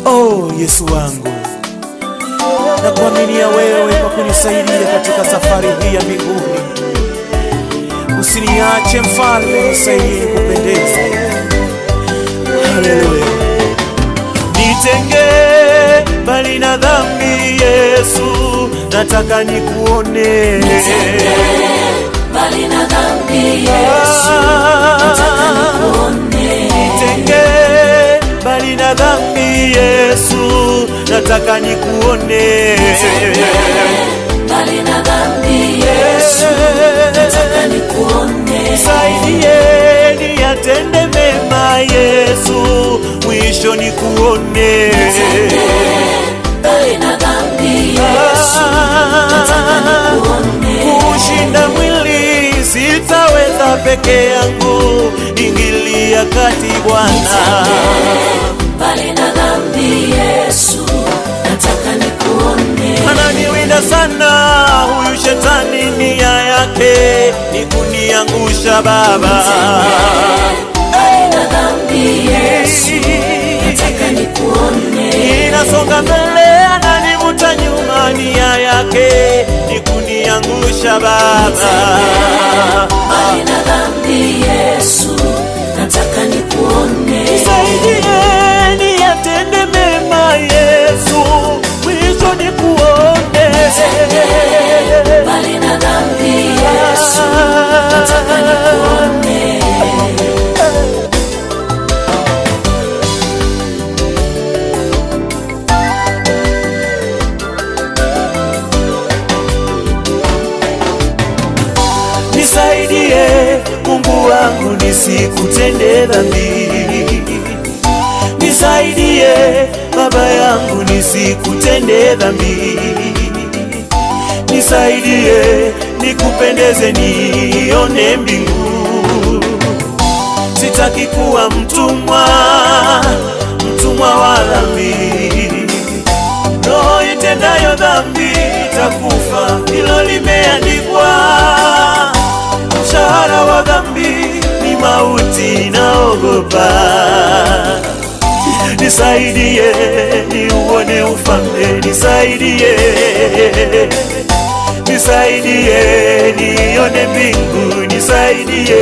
Oh Yesu wangu, nakuaminia wewe kwa kunisaidia katika safari hii ya mbinguni. Usiniache mfalme, nisaidie nikupendeze. Haleluya. Nitenge mbali na dhambi Yesu, nataka nikuone. Mbali na dhambi Yesu, nataka nikuone. Nitenge mbali na dhambi Yesu, nataka nikuone. Mbali na dhambi Yesu, nataka nikuone. Nisaidie niyatende mema Yesu, mwisho nikuone. Mbali na dhambi Yesu, nataka nikuone. Kushinda mwili sitaweza peke yangu, ingilia kati Bwana. Mbali na dhambi Yesu, nataka nikuone. Ananiwinda sana huyu shetani, nia yake ni kuniangusha Baba. Mbali na dhambi Yesu, nataka nikuone. Ninasonga mbele, ananivuta nyuma, nia yake ni kuniangusha Baba. Mbali na dhambi Yesu, nataka nikuone. Nisaidie niyatende mema Yesu, mwisho nikuone. Mbali na dhambi Yesu, nataka nikuone. Nisaidie Mungu wangu nisikutende dhambi. Nisaidie Baba yangu nisikutende dhambi. Nisaidie nikupendeze nione mbingu. Sitaki kuwa mtumwa, mtumwa wa dhambi. Roho itendayo dhambi itakufa, hilo limeandikwa. Mshahara wa dhambi ni mauti, naogopa. Nisaidie niuone ufalme, nisaidie, nisaidie nione mbingu, nisaidie,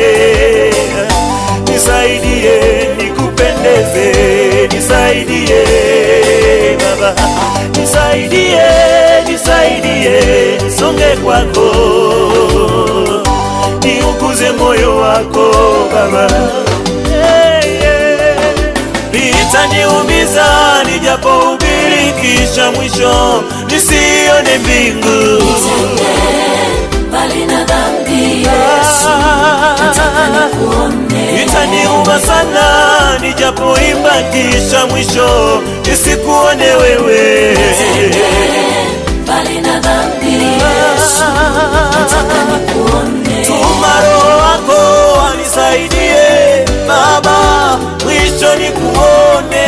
nisaidie nikupendeze, nisaidie Baba, nisaidie, nisaidie nisonge kwako, niuguze moyo wako Baba. Hey, yeah. Litaniumiza nijapohubiri, kisha mwisho nisione mbingu. Mbali na dhambi Yesu, nataka nikuone. Itaniuma sana nijapoimba, kisha mwisho nisikuone wewe. Mbali na dhambi Yesu, nataka nikuone. Tuma Roho wako anisaidie Baba, mwisho nikuone.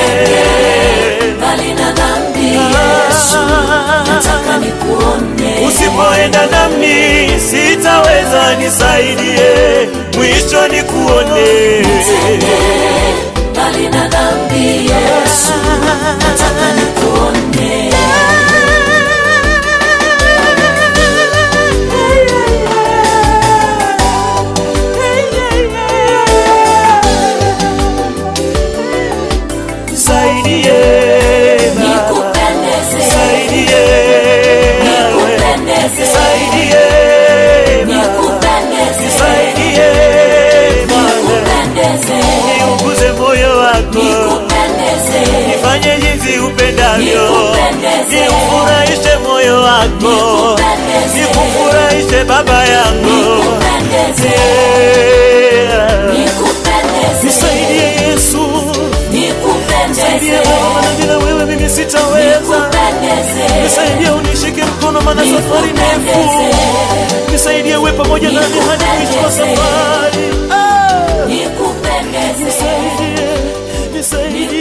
Mbali na dhambi Yesu, nataka nikuone. Usipoenda nami sitaweza, nisaidie, mwisho nikuone. Mbali na dhambi Yesu, nataka nikuone. Nisaidie Baba, Nikupendeze, nisaidie nikupendeze, nisaidie Baba, nikupendeze, nisaidie Baba, nikupendeze, niuguze moyo wako nikupendeze, nifanye jinsi upendavyo, Nikupendeze. niufurahishe moyo wako, Nikupendeze. nikufurahishe baba yangu. nikupendeze, Yeah. nikupendeze, Nisaidie Yesu, nisaidie nikupendeze, Baba, bila wewe mimi sitaweza. nikupendeze, Nisaidie unishike mkono, maana safari ndefu. Nisaidie uwe pamoja nami hadi mwisho wa safari. Ah, nikupendeze, Nisaidie, nisaidie